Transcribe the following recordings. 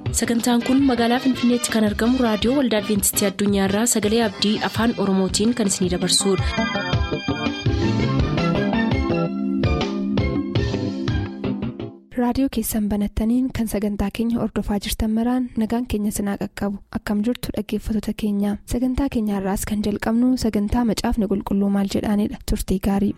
sagantaan kun magaalaa finfinneetti kan argamu raadiyoo waldaa adventistii addunyaarraa sagalee abdii afaan oromootiin kan isinidabarsudha. raadiyoo keessan banattaniin kan sagantaa keenya ordofaa jirtan maraan nagaan keenya sinaa qaqqabu akkam jirtu dhaggeeffattoota keenya sagantaa keenyaarraas kan jalqabnu sagantaa macaafni qulqulluu maal jedhaanidha turtii gaarii.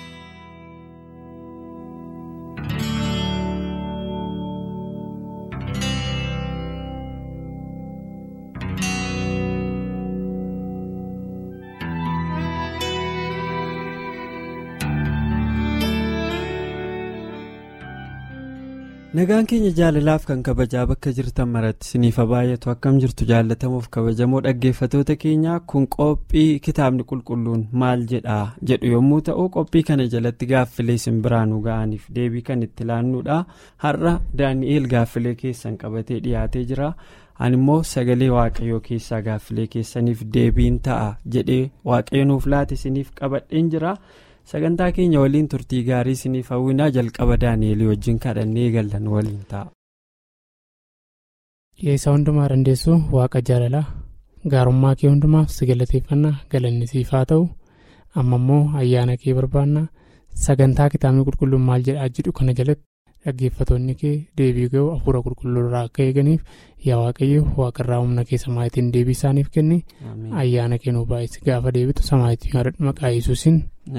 nagaan keenya jaalalaaf kan kabajaa bakka jirtan maratti siniifa baay'atu akkam jirtu jaallatamuuf kabajamoo dhaggeeffatoota keenyaa kun qophii kitaabni qulqulluun maal jedhaa jedhu yommuu ta'u qophii kana jalatti gaaffilee simbiraanuu ga'aniif deebii kan itti laannuudha har'a daani'eel gaaffilee keessan qabatee dhiyaatee jira ani immoo sagalee waaqayyoo keessaa gaaffilee keessaniif deebiin ta'a jedhee waaqayyo nuuf laate siniif qabadheen jira. sagantaa keenya waliin turtii gaarii isiniif hawwinaa jalqaba daani'elii wajjin kadhannee eegallan waliin ta'a. Yeessaa hundumaa dandeessu waaqa jaalalaa gaarummaa kee hundumaaf si galateeffannaa galanni siif haa ta'u amma immoo ayyaana kee barbaanna sagantaa kitaabni qulqulluun maal jedhaa jedhu kana jalatti dhaggeeffatoonni kee deebii ga'u hafuura qulqulluurraa akka eeganiif yaa waaqayyo waaqarraa humna kee samaayitiin deebii isaaniif kenni ayyaana kee nuuf baay'isi gaafa deebitu samaayitiin haadha maqaa yesuusin.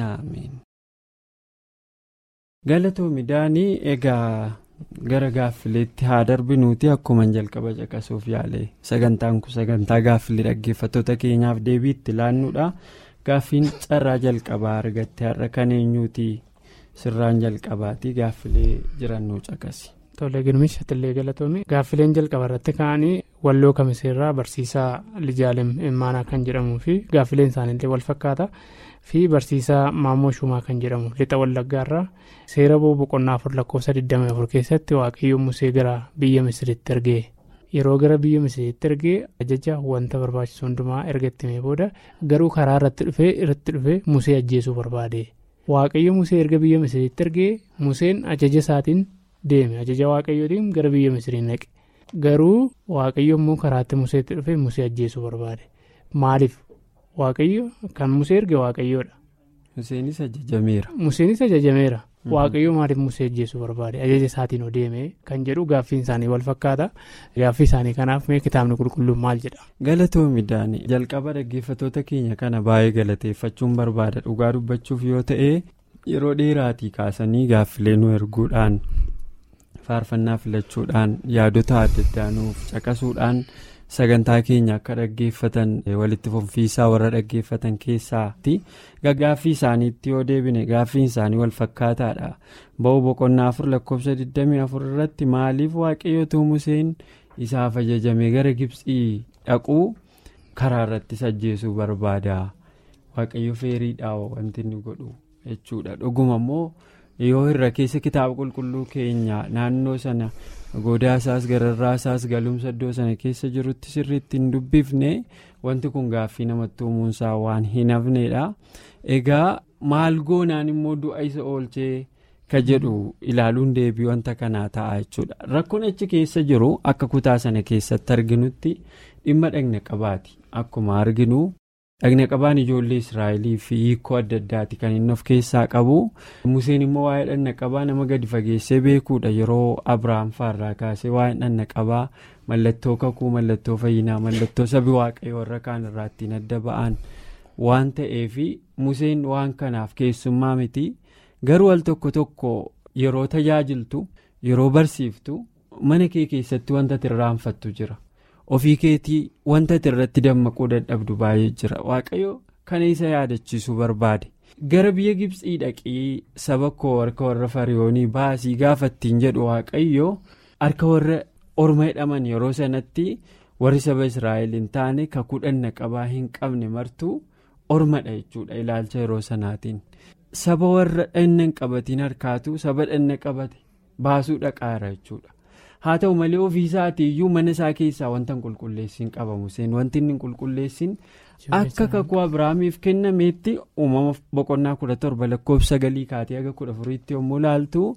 galatoomi daanii egaa gara gaaffileetti haa darbinuuti akkuma jalqaba caqasuuf yaale sagantaan kun sagantaa gaaffilee dhaggeeffattoota keenyaaf deebii itti laannuudha gaaffiin carraa jalqabaa argatte har'a kan eenyuuti sirraan jalqabaati gaaffilee jirannuu caqasi. Tole girmish atillee galatoomii gaaffileen jalqaba irratti ka'anii walloo kamiseerraa barsiisaa lijaalem immaanaa kan jedhamuu fi gaaffileen isaaniillee wal fakkaata fi barsiisaa maammoo shumaa kan jedhamu lixa wallaggaarraa seera boqonnaa afur lakkoofsa 24 keessatti waaqayyo musee gara biyya misiritti ergee yeroo gara biyya misiritti ergee ajaja wanta barbaachisu hundumaa erga ittimee booda garuu karaa irratti dhufee irratti dhufee musee ajjeesuu barbaade waaqayyo musee erga biyya misiritti ergee museen ajaja isaatiin. deeme ajaja waaqayyootiin gara biyya misiriin naqe garuu waaqayyo immoo karaatti museetti dhufe musee ajjeesuu barbaade maaliif waaqayyo kan musee erge waaqayyoodha. Museenis ajajameera. Museenis ajajameera waaqayyo maaliif musee ajjeesuu barbaade ajaja isaatiin deeme kan jedhu gaaffiin isaanii wal fakkaata gaaffii isaanii kanaaf mee kitaabni qulqulluun maal jedha. Galatoomi daanii jalqaba dhaggeeffatoota keenya kana baay'ee galateeffachuun barbaada dhugaa dubbachuuf yoo ta'e yeroo dheeraatii kaasanii gaaffilee nu erguudhaan. faarfannaa filachuudhaan yaadota adda addaa nuuf caqasuudhaan sagantaa keenya akka dhaggeeffatan walitti fufsiisaa warra dhaggeeffatan keessaati gaaffii isaaniitti yoo deebine gaaffiin isaanii wal fakkaataadha ba'uu boqonnaa afur lakkoofsa 24 irratti maaliif waaqayyootu museen isaaf ajajame gara gibsii dhaquu karaa irratti ajjeesuu barbaada waaqayyo feeriidhaa wanti inni godhu jechuudha dhuguma immoo. yoo irra keessa kitaaba qulqulluu keenya naannoo sana godaasaas gararraasaas galumsa iddoo sana keessa jirutti sirriitti hin dubbifne wanti kun gaaffii namatti uumuunsaa waan hin hafnedha egaa maal goonaan immoo du'a isa oolchee ka jedhu ilaaluun deebii wanta kanaa ta'a jechuudha rakkoon achi keessa jiru akka kutaa sana keessatti arginutti dhimma dhagna qabaati akkuma arginu. dhagna qabaan ijoollee israa'elii fi hiikoo adda addaati kan inni of keessaa qabu museen immoo waa'ee dhagna qabaa nama gadi fageessee beekuudha yeroo abrahaam faarraa kaasee waa'ee dhagna qabaa mallattoo kakuu mallattoo fayyinaa mallattoo sabi waaqayyoo warra kaan irraa ittiin adda ba'an waan ta'eef museen waan kanaaf keessummaa miti garuu al tokko tokko yeroo tajaajiltu yeroo barsiiftu mana kee keessatti wanta tirraanfattu jira. ofii keetii wanta irratti dammaquu dadhabdu baay'ee jira waaqayyo kana isa yaadachiisuu barbaade gara biyya gibsii dhaqii saba koo harka warra fariyoonii baasii gaafattiin jedhu waaqayyo harka warra orma hidhaman yeroo sanatti warri saba israa'el hin taane kakuu dhagna qabaa hin qabne martuu ormadha jechuudha ilaalcha yeroo sanaatiin saba warra dhagna hin qabatiin harkaatu saba dhagna qabate baasuu dhaqaara jechuudha. haa ta'u malee ofiisaatii iyyuu mana isaa keessaa wanta hin qulqulleessin qaba museen wanti inni hin qulqulleessin akka kakuu abiraamiif kennameetti uumama boqonnaa kudha torba lakkoofsa sagalii kaatee haga kudha afuriitti yommuu laaltu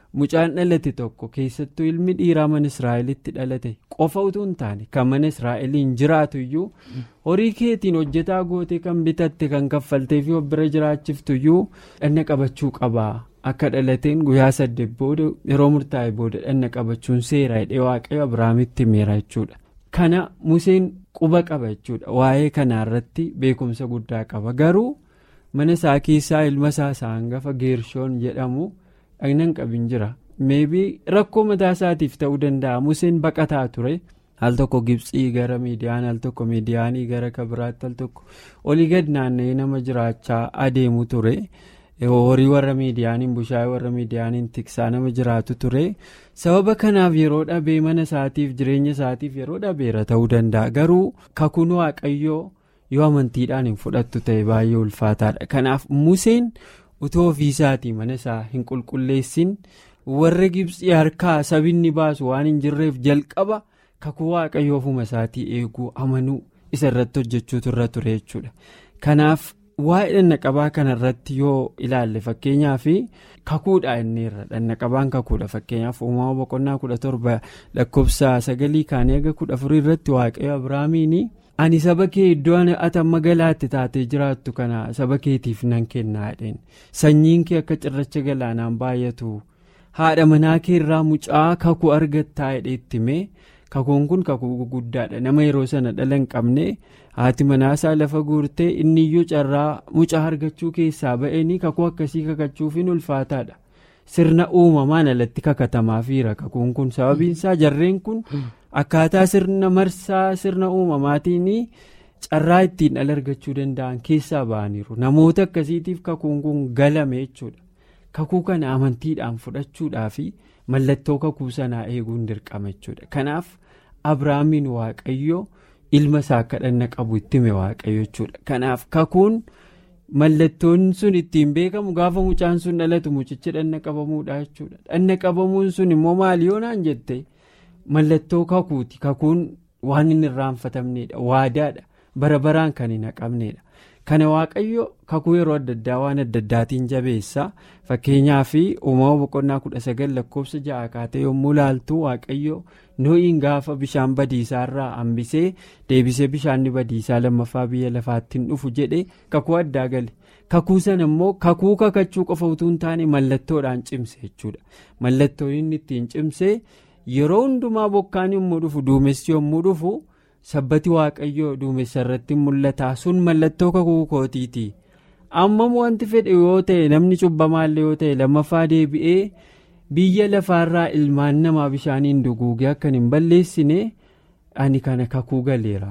mucaan dhalate tokko keessattuu ilmi dhiiraa mana israa'elitti dhalate qofa utuu hin taane kan mana israa'eliin jiraatu iyyuu horii keetiin hojjetaa gootee kan bitatte kan kaffaltee fi bira jiraachiftu iyyuu dhanna qabachuu qabaa akka dhalateen guyyaa saddeet booda yeroo murtaa'e booda dhanna qabachuun seera hidhee waaqayyo abiraamitti himeera jechuudha. kana museen quba qaba jechuudha waa'ee kanarratti beekumsa guddaa qaba garuu mana isaa keessaa ilma isaa isa hangafa geershoon jedhamu. dhagnan qabin jira meebii rakkoo mataa isaatiif ta'uu danda'a museen baqataa ture al tokko gibsii gara miidiyaan al tokko miidiyaanii gara kabiraatti al tokko olii gad naanna'ee nama jiraachaa adeemu ture horii warra miidiyaaniin bushaayee warra miidiyaaniin tiksaa nama jiraatu ture sababa kanaaf yeroo dhabee mana isaatiif jireenya isaatiif yeroo dhabeera ta'uu danda'a garuu kakuun waaqayyoo yoo amantiidhaan hin fudhattu ta'e baay'ee ulfaataadha kanaaf museen. utoo ofiisaatii mana isaa hin qulqulleessin warra gibsii harkaa sabinni baasu waan hin jirreef jalqaba kakuu waaqayyoo ofuma isaatii eeguu amanuu isa irratti hojjechuutu irra ture jechuudha kanaaf waa'ee dhannaqabaa kanarratti yoo ilaalle fakkeenyaaf kakuudha inni irra dhannaqabaan kakuudha fakkeenyaaf uumama boqonnaa kudha torba lakkoofsa sagalii kaanii aga kudha afurii irratti waaqayyo abiraamiin. ani saba kee iddoo ati amma galaatti taatee jiraattu kana saba keetiif nan kennaa jedheen sanyiin kee akka cirracha galaanaan baay'atu haadha manaa kee irraa mucaa kakuu argattaa jedheetti mee kakuun kun kakuu guddaadha nama yeroo sana dhala hin qabne haati manaasaa lafa guurtee inni iyyuu carraa mucaa argachuu keessaa ba'eenii kakuu akkasii kakachuufiin ulfaataadha sirna uumamaan alatti kakatamaafira kakuun kun sababiinsaa jarreen kun. akkaataa sirna marsaa sirna uumamaatiin carraa ittiin dhala argachuu danda'an keessaa ba'aniiru namoota akkasiitiif kakuun kun galame jechuudha kakuu kana amantiidhaan fudhachuudhaa fi mallattoo kakuu sanaa eeguun dirqama jechuudha kanaaf abrahaamiin waaqayyo ilma isaa akka dhanna qabu itti hime waaqayyo jechuudha kanaaf kakuun mallattoon sun ittiin beekamu gaafa mucaan sun dhalatu mucichi dhanna qabamuudha jechuudha dhanna qabamuun sun immoo maali yoonaan jette. mallattoo kakuuti kakuun waan hin irraanfatamneedha waadaadha bara baraan kan hin haqamneedha kana waaqayyo kakuu yeroo adda addaa waan adda addaatiin jabeessa fakkeenyaaf uumama boqonnaa kudha sagal lakkoofsa ja'a kaatee yommuu laaltu waaqayyo noo'iin gaafa bishaan badiisaarraa hambisee deebisee bishaanni badiisaa lammaffaa biyya lafaatti hin dhufu jedhe kakuu addaa gale kakuu sana immoo kakuu kakachuu qofa utuu hin taane mallattoodhaan cimse jechuudha mallattoon inni ittiin cimse. yeroo hundumaa bokkaan yommuu dhufu duumessi yommuu dhufu sabbati waaqayyoo duumessa irratti mul'ata sun mallattoo kakuu kootiiti amma wanti fedhe yoo ta'e namni cubbamaallee yoo ta'e lammaffaa deebi'ee biyya lafaarraa ilmaan namaa bishaaniin duguugee akka hin balleessine ani kana kakuu galeera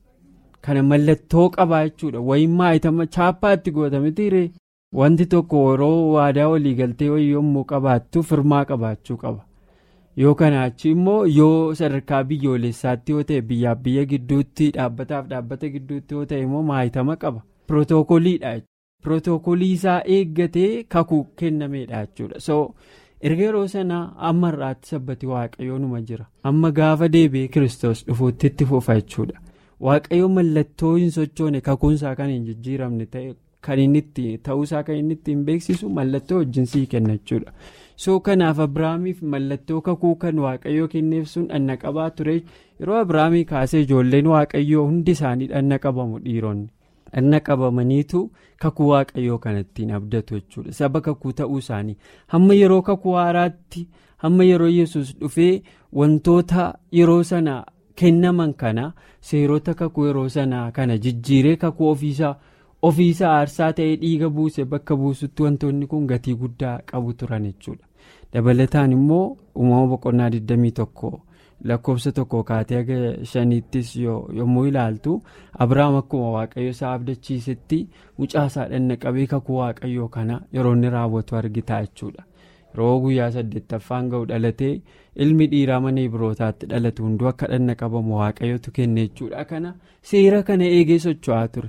kana mallattoo qabaa jechuudha wayimmaa itama chaappaatti gootametiire wanti tokko yeroo waadaa walii galtee wayii yommuu qabaattu firmaa qabaachuu qaba. yoo kana achi immoo yoo sadarkaa biyyoolessaatti yoo ta'e biyyaaf biyya gidduutti dhaabbataaf dhaabbata gidduutti yoo ta'e immoo maayitama qaba pirootookoliidha pirootokolii isaa eeggatee kakuu kennameedha jechuudha so erga yeroo sanaa amma irraatti sabbati waaqayyoo numa jira amma gaafa deebi'ee kiristoos dhufuutti itti fufa jechuudha waaqayyo mallattoo hin sochoone kakuunsaa kan hin jijjiiramne ta'e kan inni itti ta'uusaa kan inni ittiin beeksisu mallattoo wajjin sii kenna jechuudha. soo kanaaf abiraamiif mallattoo kakuu kan waaqayyoo kenneef sun dhanna qabaa ture yeroo abiraamii kaasee ijoolleen waaqayyoo hundi isaanii dhanna qabamu dhiironni dhanna qabamaniitu kakuu waaqayyoo kanattiin abdatu jechuudha saba kakuu ta'uu isaanii hamma yeroo kakuu haaraatti hamma yeroo yesus dhufee wantoota yeroo sana kennaman kana seerota kakuu yeroo sana kana jijjiiree kakuu ofiisaa. ofiisa aarsaa ta'ee dhiiga buuse bakka buusutti wantoonni kun gatii guddaa qabu turan jechuudha dabalataan immoo uumama boqonnaa 21 lakkoofsa tokko kaatee aga shaniittis yommuu ilaaltu abiraam akkuma waaqayyo isaa abdachiisetti mucaa isaa dhanna qabee kakuu waaqayyoo kana yeroo inni raawwatu argita jechuudha yeroo guyyaa saddeettaffaan ga'u dhalatee ilmi dhiiraa mana ibrootaatti dhalatu hunduu akka dhanna qabamu waaqayyotu kenne jechuudha kana seera kana eegee socho'aa ture.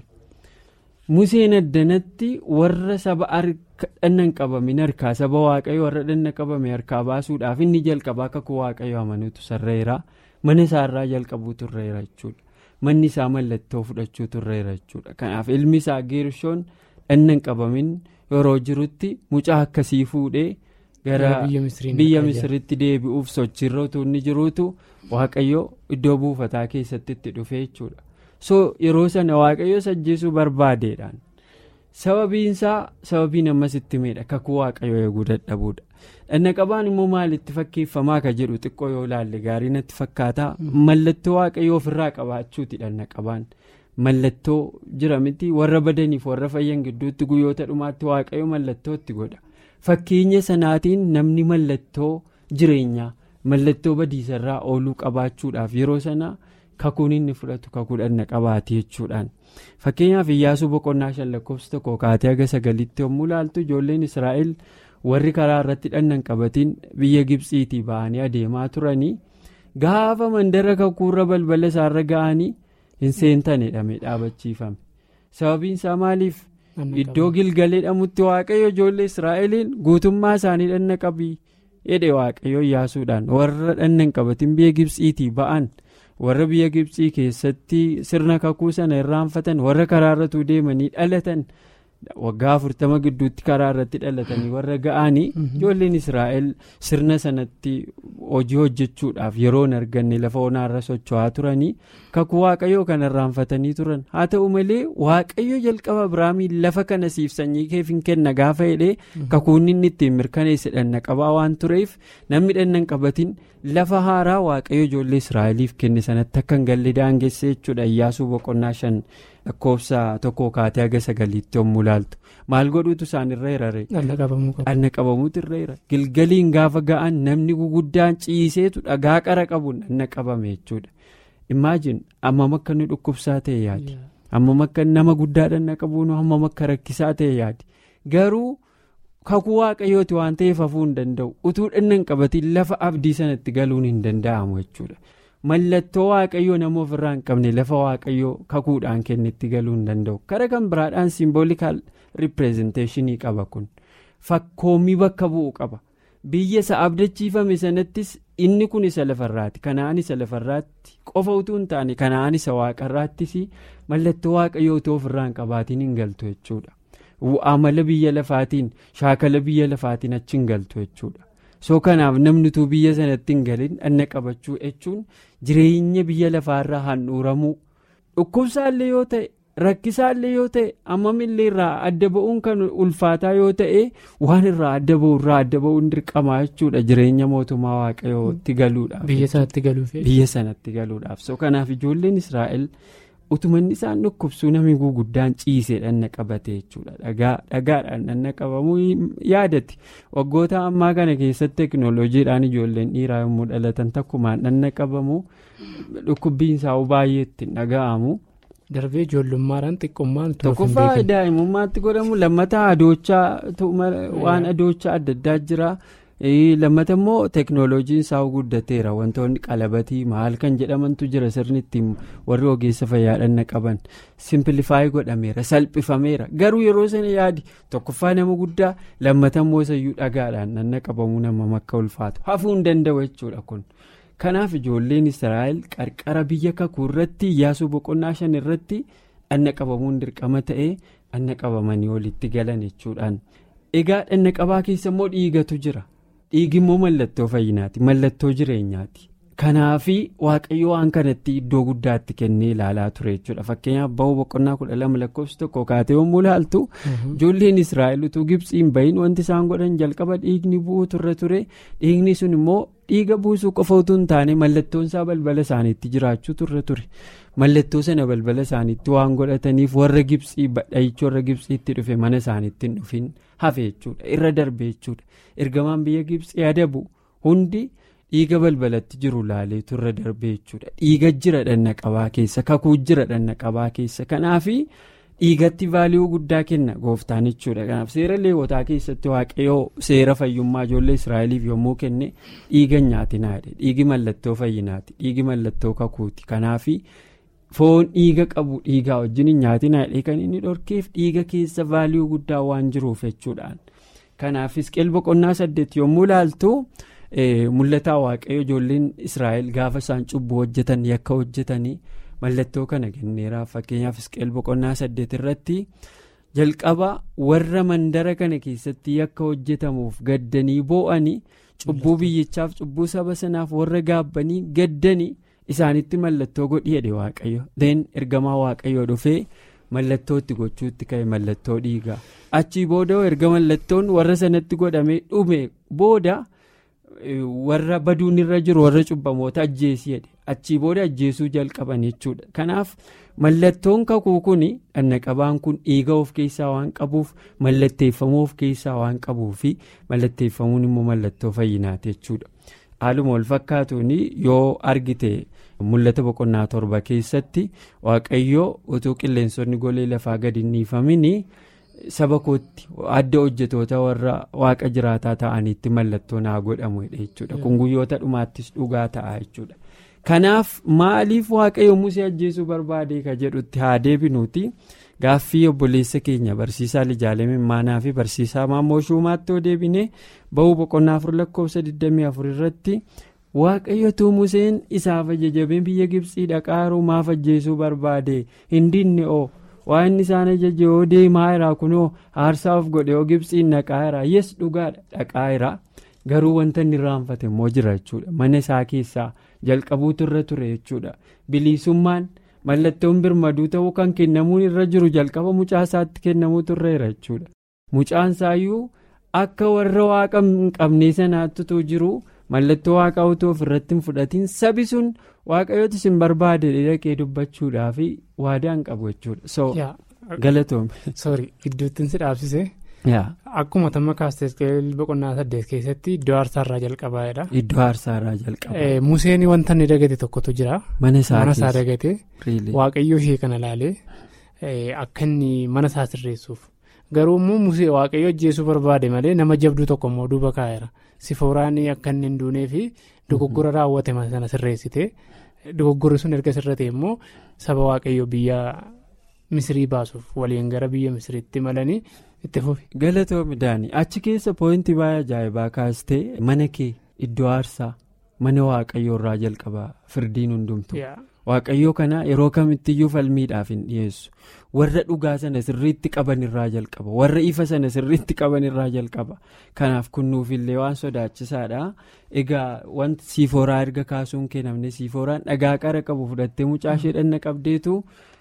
museen addanatti warra saba dhanna hin qabamin harkaa saba waaqayyo warra dhanna qabame harkaa baasuudhaaf inni jalqabaa kakuu waaqayyo amanuutu sarreera mana isaarraa jalqabuu turreera jechuudha manni isaa mallattoo fudhachuu turreera jechuudha kanaaf ilmi isaa geershoon dhanna hin qabamin yeroo jirutti mucaa akkasii fuudhee gara biyya misiritti deebi'uuf sochiirra utuu inni jiruutu waaqayyo iddoo buufataa keessatti itti dhufe jechuudha so yeroo sana waaqayyo ajjeesuu barbaadeedhaan sababiinsaa sababiin ammas itti miidha kakuu waaqayyo eeguu dadhabuudha dhanna qabaan immoo maalitti fakkeeffamaa ka jedhu xiqqoo yoo ilaalle gaarii natti fakkaata mallattoo waaqayyo ofirraa qabaachuuti dhanna qabaan mallattoo jira miti warra badaniif warra fayyan gidduutti guyyoota dhumaatti waaqayyo mallattoo itti godha. fakkeenya sanaatiin namni mallattoo jireenyaa mallattoo badiisarraa ooluu qabaachuudhaaf yeroo sana kakuun inni fudhatu kakuu dhanna qabaate jechuudhaan fakkeenyaaf iyyaasuu boqonnaa shan lakkoofsa tokko kaatee haga sagalitti yommuu ilaaltu ijoolleen israa'el warri karaa irratti dhannan qabatiin biyya gibsiitii ba'anii adeemaa turanii gaafa mandara kakuurra balbala isaarra ga'anii hin seentane dhamee dhaabachiifame sababiin isaa maaliif. iddoo gilgalee dhamutti waaqayyo ijoollee israa'eliin guutummaa isaanii dhanna qabii jedhe waaqayyo iyyaasuudhaan warra dhanna hin qabatin biyya gibsiitii ba'an warra biyya gibsii keessatti sirna kakuu sana irraanfatan warra karaarratuu deemanii dhalatan waggaa afurtama gidduutti karaa irratti dhalatanii warra ga'anii ijoolleen israa'el sirna sanatti hojii hojjechuudhaaf yeroo hin arganne lafa onaarra socho'aa turanii kakuu waaqayyoo kan irraanfatanii turan haa ta'u malee waaqayyo jalqaba biraamiin lafa kana siif sanyii keef hin kenna gaafa jedhee kakuun inni ittiin mirkaneesse dhanna qabaa waan tureef namni dhanna hin qabatin lafa haaraa waaqayyo ijoollee israa'eliif kenne sanatti akka hin galle daangesse jechuudha iyyaasuu boqonnaa shan lakkoofsa tokko kaatee haga sagaliitti yommuu ilaaltu maal godhuutu isaan irra hirare dhanna qabamuutu irra hira gilgaliin gaafa ga'an namni guguddaan ciiseetu dhagaa qara qabuun dhanna qabame jechuudha imaajin hammam akka inni dhukkubsaa ta'e yaadi hammam akka nama guddaa dhanna qabuun hammam akka rakkisaa ta'e yaadi garuu kakuu waaqayyooti waan ta'eef hafuu hin danda'u utuu dhanna hin qabatiin lafa abdii sanatti galuun hin danda'amu jechuudha. mallattoo waaqayyoo nama ofirraa hin qabne lafa waaqayyoo kakuudhaan kennetti galuu hin danda'u kara kan biraadhaan simboolikaal ripireezenteeshinii qaba kun fakkoommii bakka bu'u qaba biyya isa abdachiifame sanattis inni kun isa lafarraati kanaan isa lafarraatti qofa utuu hin taane kanaan isa waaqarraattis mallattoo waaqayyoo utuu ofirraa hin qabaatiin hin galtu jechuudha amala biyya lafaatiin shaakala biyya lafaatiin achi hin galtu jechuudha. soo kanaaf namni utuu biyya sanatti hin galin dhanna qabachuu jechuun jireenya biyya lafaarraa handhuuramuu dhukkubsaallee yoo ta'e rakkisaallee yoo ta'e ammamillee irraa adda ba'uun kan ulfaataa yoo ta'e waan irraa adda ba'u irraa adda ba'uun dirqamaa jechuudha jireenya mootummaa waaqayyootti galuudhaaf. biyya sanatti galuuf. biyya sanatti galuudhaaf soo kanaaf ijoolleen israa'el utumanni isaan dhukkubsuu namni guguddaan ciisee dhanna qabate jechuudha dhagaadhaan dhanna qabamuu yaadatti waggoota ammaa kana keessatti teekinooloojiidhaan ijoolleen dhiiraa yommuu dhalatan takkumaan dhanna qabamu dhukkubbiin isaa baay'ee ittiin dhaga'amu. darbee ijoollummaadhaan xiqqummaan tokkoffaa daa'imummaatti godhamu lammata adoochaa waan adoochaa adda addaa jira. lammata immoo teeknooloojiin isaa guddateera wantoonni qalabatii maal kan jedhamantu jira sirni ittiin warri ogeessa fayyaa dhanna qaban simpilifaayi godhameera salphifameera garuu yeroo sana yaadi tokkoffaa nama guddaa lammata immoo sayyuu dhagaadhaan dhanna qabamuu nama akka ulfaatu hafuu hin danda'u jechuudha kun kanaaf ijoolleen israa'el qarqara biyya kakuu irratti iyyaasuu boqonnaa shan irratti dhanna qabamuun dirqama ta'ee dhanna qabamanii walitti galan jechuudhaan egaa dhanna qabaa keessa immoo dhiigatu jira. dhiigi immoo mallattoo fayyinaati mallattoo jireenyaati kanaafi waaqayyo waan kanatti iddoo guddaatti kennee ilaalaa ture jechuudha fakkeenyaaf ba'uu boqonnaa kudha lama lakkoofsi tokko kaatee yommuu ilaaltu ijoolleen israa'el utuu gibsiin bahin wanti isaan godhan jalqaba dhiigni bu'uu turre ture dhiigni sun immoo dhiiga buusuu qofa utuu hin taane mallattoon isaa balbala isaaniitti jiraachuu turre ture mallattoo sana balbala isaaniitti waan godhataniif warra gibsii badhaayichi warra gibsiitti dhufe mana isaaniitti hin dhufin hafe jechuudha irra darbe jechuudha ergamaan biyya gibsii adabu hundi dhiiga balbalatti jiru laalee turre darbe jechuudha dhiiga jira dhanna qabaa keessa kakuu jira dhanna qabaa keessa kanaafi dhiigatti vaaliyuu guddaa kenna gooftaan jechuudha kanaaf seera leewotaa keessatti waaqayyoo seera fayyummaa ijoollee israa'eliif yommuu kenne dhiiga nyaatinaa dhiigi mallattoo fayyinaati dhiigi mallattoo kakuuti kanaafi. foon dhiiga qabu dhiigaa wajjin hin nyaatinaa kan inni dhorkeef dhiiga keessa vaaliyuu guddaa waan jiruuf jechuudhaan kanaaf Hisqeel boqonnaa saddeet yommuu ilaaltu mul'ataa waaqayyo ijoolleen israa'el gaafa isaan cubbuu hojjetan yakka hojjetanii mallattoo kana kenneeraaf fakkeenyaaf Hisqeel boqonnaa saddeet irratti jalqaba warra mandara kana keessatti yakka hojjetamuuf gaddanii boo'anii cubbuu biyyichaaf cubbuu saba sanaaf warra gaabbanii gaddanii isaanitti mallattoo godhi jedhe waaqayyo deen ergamaa waaqayyoo dhufee mallattoo itti gochuutti ka'e mallattoo dhiigaa achii booda erga mallattoon warra sanatti godhamee dhume booda. warra baduun irra jiru warra cubbamoota ajjeesii jedhe achii booda ajjeesuu jalqaban jechuudha kanaaf mallattoon kakuu kun dhannaqabaan kun dhiiga of keessaa waan qabuuf mallatteeffamuu of keessaa waan qabuufi mallatteeffamuun immoo mallattoo fayyinaati jechuudha haaluma wal fakkaatuun yoo argite mul'ata boqonnaa torba keessatti waaqayyoo utuu qilleensonni golee lafaa gadi hin dhiifamin. saba kootti adda hojjetoota warra waaqa jiraataa ta'anitti mallattoo naa godhamu jechuudha kun guyyoota dhumaattis dhugaa ta'a jechuudha kanaaf maaliif waaqayyo musee ajjeesuu barbaade ka jedhutti haa deebinuuti gaaffii obboleessa keenya barsiisaa lijaalee mimmaanaa fi barsiisaa maammoo shumaatti yoo deebine ba'uu boqonnaa afur lakkoofsa 24 irratti waaqayyotu museen isaaf ajajamee biyya gibsii dhaqaa maaf ajjeesuu barbaade hin dinne oo. waa inni isaan ajaje yoo deemaa jira kunoo aarsaa of godhe yoo gibsiin dhaqaa jira yes dhugaadha dhaqaa jira garuu wanta inni irraanfate immoo jira jechuudha mana isaa keessaa jalqabuutu irra ture jechuudha bilisummaan mallattoon birmaduu ta'uu kan kennamuun irra jiru jalqaba mucaa isaatti kennamuutu irra jira jechuudha mucaan isaayyuu akka warra waaqa hin qabnee sanaattutu jiru mallattoo waaqaa utuu ofirratti hin fudhatiin sabi sun waaqayyooti isin barbaade dhaqee dubbachuudhaaf waadaa hin qabu jechuudha. galatoome. sorry gidduutti si dhaabsise. akkuma tamma kaastee boqonnaa saddeet keessatti iddoo aarsaarraa jalqabaadha. iddoo aarsaarraa jalqaba. museen wanta inni dagate tokkotu jira. mana isaa dagate. waaqayyoo ishee kana laalee akka inni mana isaa sirreessuuf. garuu immoo musee waaqayyo ajjeesuu barbaade malee nama jabduu tokko immoo duuba kaa'eera sifooraan akka inni hin duunee fi dogoggora raawwate sana sirreessite dogoggorri sun erga sirrate immoo saba waaqayyo biyya misrii baasuuf waliin gara biyya misriitti malanii itti fufi. galatoomi daanii achi keessa pooyintii baay'ee ajaa'ibaa kaastee mana kee iddoo aarsaa mana waaqayyo irraa jalqaba firdiin hundumtu. waaqayyoo kana yeroo kamittiyyuu falmiidhaaf hin dhiyeessu warra dhugaa sana sirriitti qaban irraa jalqaba warra ifa sana sirriitti qaban irraa jalqaba kanaaf kunnuufillee waan sodaachisaadha egaa wanti siifooraa erga kaasuun kennamne siifooraan dhagaa qara qabu fudhattee mucaa ishee dhanna qabdeetu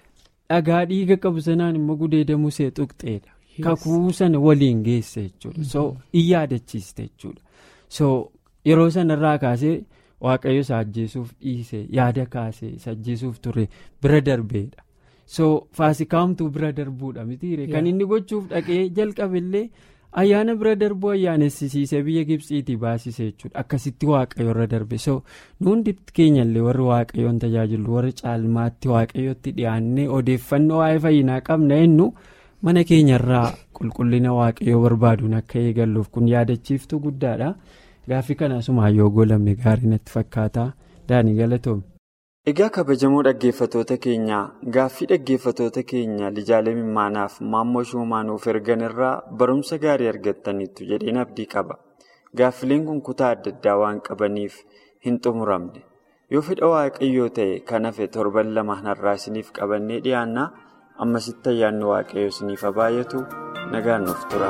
dhagaa dhiiga qabu sanaan immoo gudeeda musee tuqxeedha kakuu sana waliin geesse jechuudha so in yaadachiiste jechuudha so yeroo sanarraa kaasee. waaqayyo isa ajjeesuuf dhiise yaada kaase isa ajjeesuuf ture bira darbeedha so faasikaamtuu bira darbuudha mitiire kan inni gochuuf dhaqee jalqabillee ayyaana bira darbuu ayyaanessisiisee biyya gibsiitii baasise jechuudha akkasitti waaqayyo irra darbe so nuundi keenyallee warri waaqayyoon tajaajilu warri caalmaatti waaqayyotti dhiyaannee odeeffannoo waa'ee fayyinaa qabna jennu mana keenyarraa qulqullina waaqayyoo barbaaduun akka eegalluuf kun yaadachiiftuu guddaadha. gaaffii kana asumaan yoo golamne gaarii natti fakkaata daanii galatoome. egaa kabajamoo dhaggeeffatoota keenyaa gaaffii dhaggeeffatoota keenya lijaalee mimmaanaaf maammoo shumaanuuf ergan irraa barumsa gaarii argattaniittu jedheen abdii qaba gaaffileen kun kutaa adda addaa waan qabaniif hin xumuramne yoo fedha waaqayyoo ta'e kan hafe torban lama har'aa isiniif qabannee dhiyaannaa ammasitti ayyaanni waaqayyoo isiniif baay'atu nagaan nuuf tura.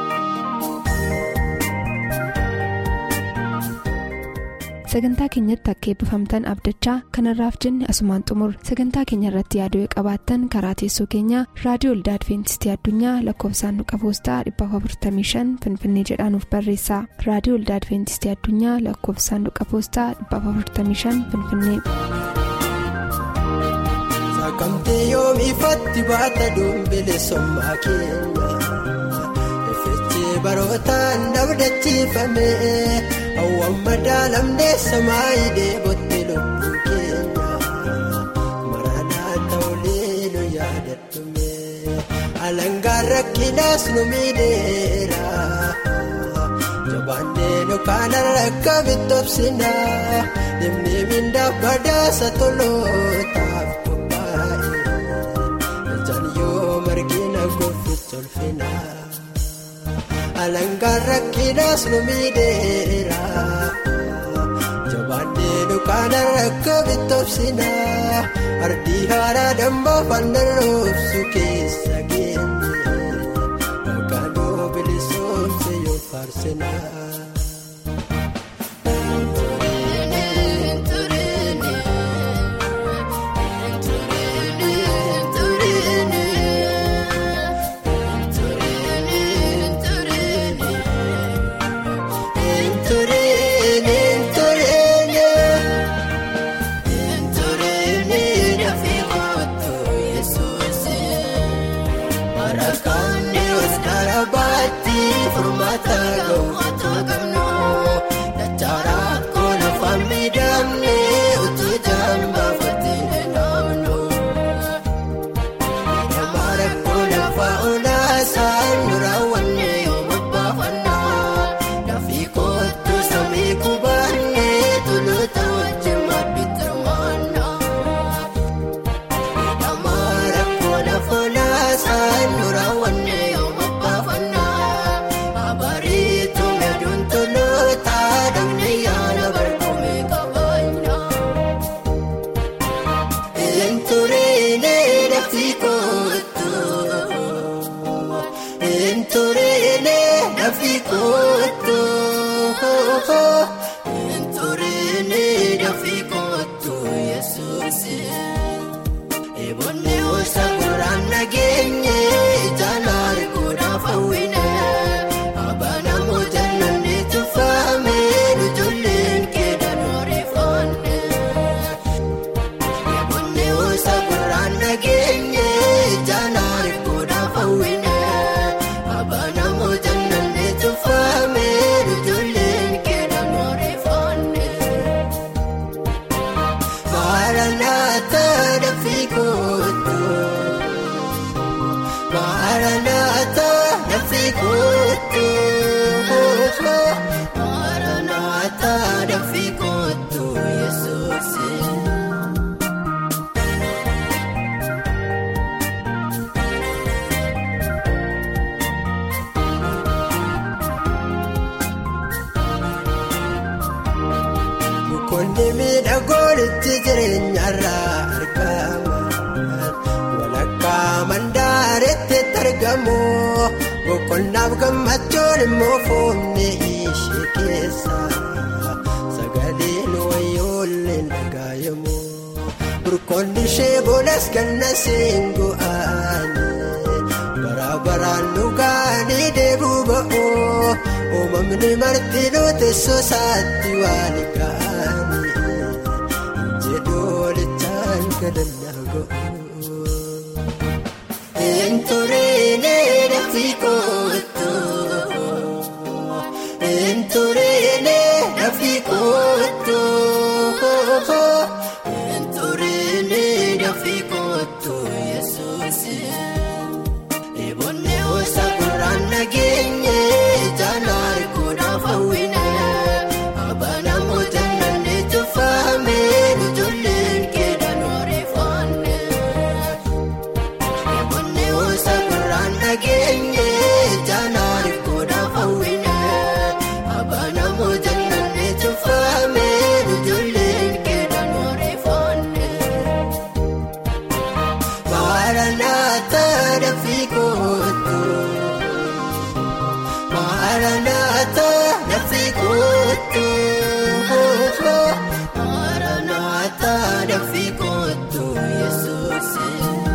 sagantaa keenyatti akka eebbifamtan abdachaa kanarraaf jenne asumaan xumur sagantaa keenya irratti yaaduu qabaattan karaa teessoo keenyaa raadiyoo olda adventistii addunyaa lakkoofsaanduqa poostaa 455 finfinnee jedhaanuf barreessa raadiyoo olda adventistii addunyaa lakkoofsaanduqa poostaa 455 finfinnee. saaqamtee yoomiifatti baata dumbile sommaa keenya effeechee barootaan dabdachiifame. Hawwaan madaalamnee samaayii deebottee lubbuu keenya maranaa ta'ulee nu yaadadume alangaan rakkinaas nu miidheera jabaannee nu kaana rakka bitobsina dhimmi mindaa badaasa tolootaaf qophaa'e ijaan yoo margina goofuuf tolfina. alangaan rakkinaas nu miidheera jabaannee dukaana rakka bitobsina ardii haaraa dambaa fannan roobsu keessa geenye faarsina. Qonni miidhagoonitti jireenyarraa argama. Walakkaa mandaaretti argamu. Boqonnaaf gammachuun immoo foonni ishee keessa. Sagaleen wayyoollee dhagaayamu. Burqoonni ishee boodas ganna seengu'aani. Bara baraan dhugaanii deebuu ba'u. Uumamni martinuu teessoo isaatti waan ga'anii jedhoolichaan kadhannaa ga'u. Entureenee dafii kootu entureenee dafii kootu entureenee dafii kootu yesuusi. Eboonnee hosa gurraan nageenye jaalaar godhaaf hawwine abana mootannanne tuffaame ijoolleen keedhaan oreeffanne. Eboonnee hosa gurraan nageenye jaalaar godhaaf hawwine abana mootannanne tuffaame ijoolleen keedhaan oreeffanne. Maranatha dafii kootu. Maranatha dafii kootu. Maranatha dafii kootu Yesuusi.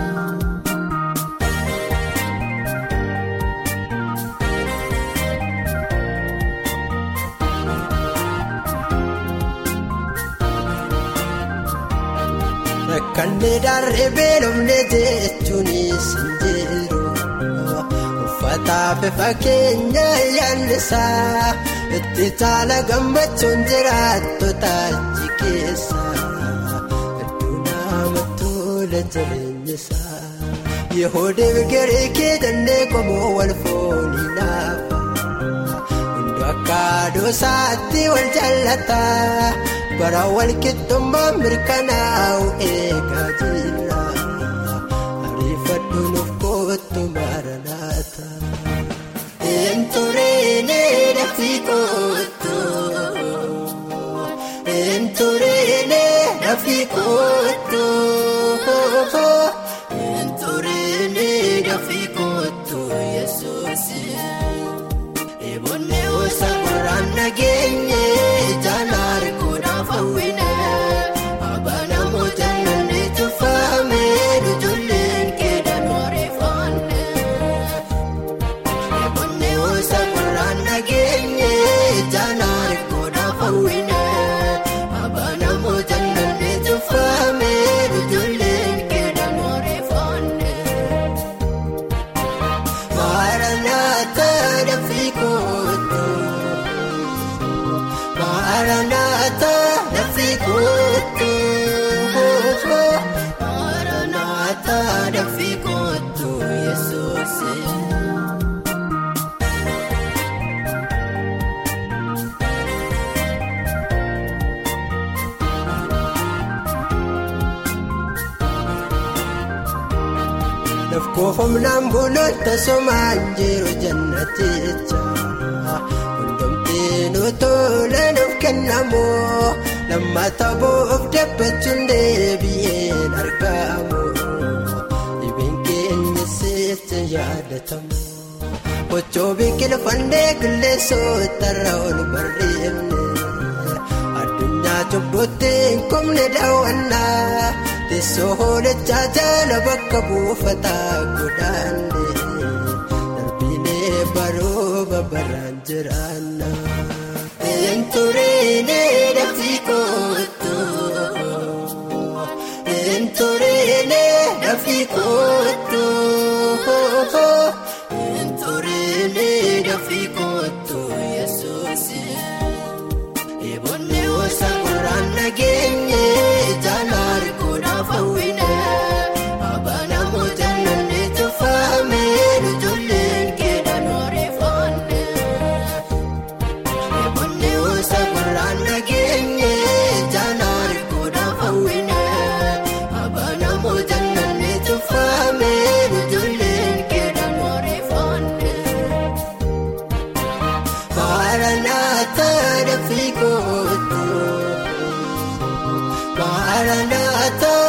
Rakkanne daree beelofne jechuunis hin jiru. Uffataaf fakkeenya yaallisaa itti caala gammachuun jiraattota achi keessa. Iddoo nama tola jireenya isaa. Yehoodee garee kee dandee qomoo wal foonii naafa. Hundi akka doosaatti wal jaallata. Bara wal qixxummaan mirkanaa'u eegaa jira. Ariifadhu nuuf kootu maranata. Entureenee dafii kootu. Entureenee dafii kootu. Entureenee dafii kootu Yesuusi. Eboonnee nageenye jaalala arguudhaaf hawwine abanamoo jaallanne tuffaame ijoolleen keedhaan oreeffanne eebonne hosa gurraan nageenye jaalala arguudhaaf hawwine abanamoo jaallanne tuffaame ijoolleen keedhaan oreeffanne. Maranatha dafii kootu Maranatha dafii kootu Maranatha dafii kootu Yesuus. Lafkoofamnaan buloota somaan jiru jannaticha Hundumtiin tolaan of kennamu lammata boof dabbachuun deebi'een argamu dhibeen keenya seecha yaadatamu Kochoo biqilfannee qilleensota irra ol barreeffne addunyaa cubbutti hin qubne daawwannaa teessoo hoolechaa jala bakka buufataa godaanne darbiilee baroo babaraan jiraanna. Enturine dafii kootu Enturine dafii kootu Enturine dafii kootu Yesuusi. Eebonne hosa gurraan nageenye jaalala arguudhaaf hawwine abanamoo jaallanne tuffaame ijoolleen keedhaan oreeffanne. Eebonne hosa gurraan nageenye jaalala arguudhaaf hawwine abanamoo jaallanne tuffaame ijoolleen keedhaan oreeffanne. Maranatha dafii kootu Maranatha